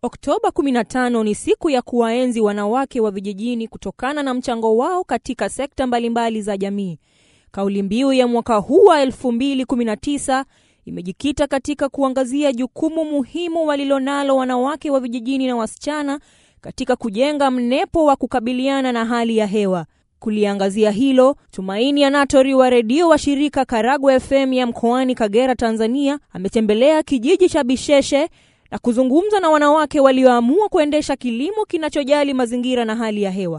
Oktoba 15 ni siku ya kuwaenzi wanawake wa vijijini kutokana na mchango wao katika sekta mbalimbali za jamii. Kauli mbiu ya mwaka huu wa 2019 imejikita katika kuangazia jukumu muhimu walilonalo wanawake wa vijijini na wasichana katika kujenga mnepo wa kukabiliana na hali ya hewa. Kuliangazia hilo, Tumaini Anatori wa redio wa shirika Karagwe FM ya mkoani Kagera, Tanzania, ametembelea kijiji cha Bisheshe na kuzungumza na wanawake walioamua kuendesha kilimo kinachojali mazingira na hali ya hewa.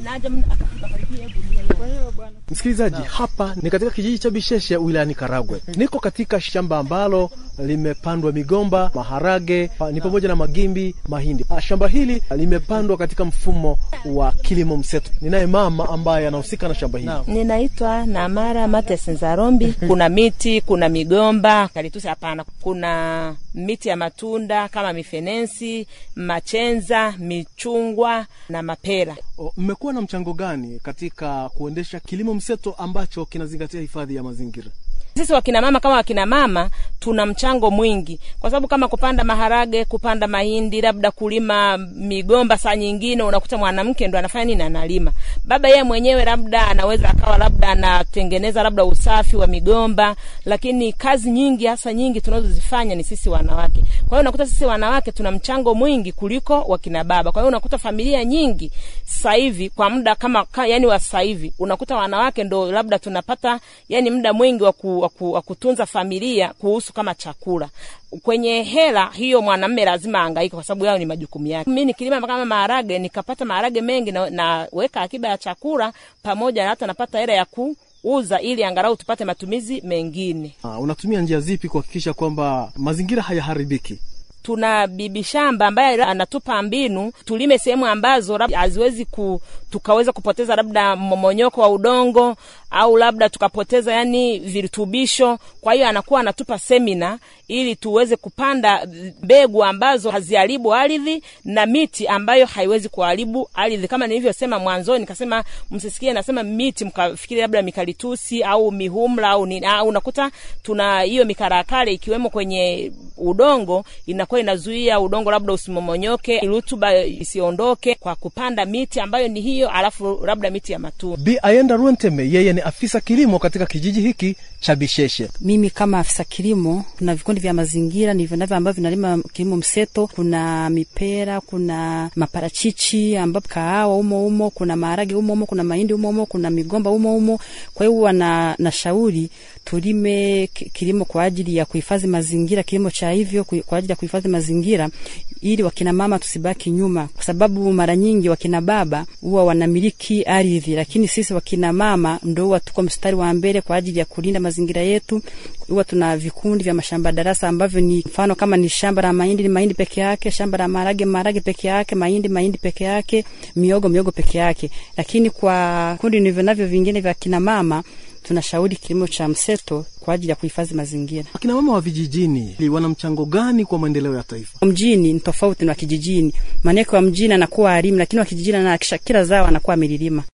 Msikilizaji, hapa ni katika kijiji cha Bisheshe wilayani Karagwe. Niko katika shamba ambalo limepandwa migomba, maharage, ni pamoja na magimbi, mahindi. Shamba hili limepandwa katika mfumo wa kilimo mseto. Ninaye mama ambaye anahusika na shamba hili. Ninaitwa Namara Mates Nzarombi. Kuna miti, kuna migomba, kalitusi hapana, kuna miti ya matunda kama mifenensi, machenza, michungwa na mapera. Mmekuwa na mchango gani katika kuendesha kilimo mseto ambacho kinazingatia hifadhi ya mazingira? Sisi wakina mama kama wakina mama tuna mchango mwingi, kwa sababu kama kupanda maharage, kupanda mahindi, labda kulima migomba, saa nyingine unakuta mwanamke ndo anafanya nini, analima. Baba yeye mwenyewe labda anaweza akawa labda anatengeneza labda usafi wa migomba, lakini kazi nyingi hasa nyingi tunazozifanya ni sisi wanawake. Kwa hiyo unakuta sisi wanawake tuna mchango mwingi kuliko wakina baba. Kwa hiyo unakuta familia nyingi sasa hivi kwa muda kama ka, yani wa sasa hivi unakuta wanawake ndo labda tunapata yani muda mwingi wa ku wa kutunza familia kuhusu kama chakula. Kwenye hela hiyo mwanamume lazima ahangaike kwa sababu yao ni majukumu yake. Mimi nikilima kama maharage nikapata maharage mengi na, naweka akiba ya chakula pamoja na hata napata hela ya kuuza ili angalau tupate matumizi mengine. Ah, unatumia njia zipi kuhakikisha kwamba mazingira hayaharibiki? Tuna bibi shamba ambaye anatupa mbinu tulime sehemu ambazo haziwezi ku, tukaweza kupoteza labda mmomonyoko wa udongo au labda tukapoteza yani virutubisho. Kwa hiyo anakuwa anatupa semina ili tuweze kupanda mbegu ambazo haziharibu ardhi na miti ambayo haiwezi kuharibu ardhi. Kama nilivyosema mwanzoni, nikasema msisikie nasema miti mkafikiri labda mikalitusi au mihumla au nini. Au unakuta tuna hiyo mikarakale ikiwemo kwenye udongo, inakuwa inazuia udongo labda usimomonyoke, rutuba isiondoke kwa kupanda miti ambayo ni hiyo, alafu labda miti ya matunda. Bi Ayenda Ruenteme yeye ni afisa kilimo katika kijiji hiki cha Bisheshe. Mimi kama afisa kilimo, kuna vikundi vya mazingira nivyo navyo ambavyo vinalima kilimo mseto. Kuna mipera, kuna maparachichi ambapo kahawa umo umo, kuna maharage umo umo, kuna mahindi umo umo, kuna migomba umo umo. Kwa hiyo huwa na, na shauri tulime kilimo kwa ajili ya kuhifadhi mazingira, kilimo cha hivyo kwa ajili ya kuhifadhi mazingira ili wakina mama tusibaki nyuma, kwa sababu mara nyingi wakina baba huwa wanamiliki ardhi, lakini sisi wakina mama ndo huwa tuko mstari wa mbele kwa ajili ya kulinda mazingira yetu. Huwa tuna vikundi vya mashamba darasa ambavyo ni mfano kama ni shamba la mahindi ni mahindi peke yake, shamba la maharage maharage peke yake, mahindi mahindi peke yake, miogo miogo peke yake. Lakini kwa kundi nivyo navyo vingine vya kina mama tunashauri kilimo cha mseto kwa ajili ya kuhifadhi mazingira. Akina mama wa vijijini wana mchango gani kwa maendeleo ya taifa? Mjini ni tofauti na kijijini, maanake wa mjini anakuwa alimu, lakini wa kijijini anahakisha kila zao anakuwa amelilima.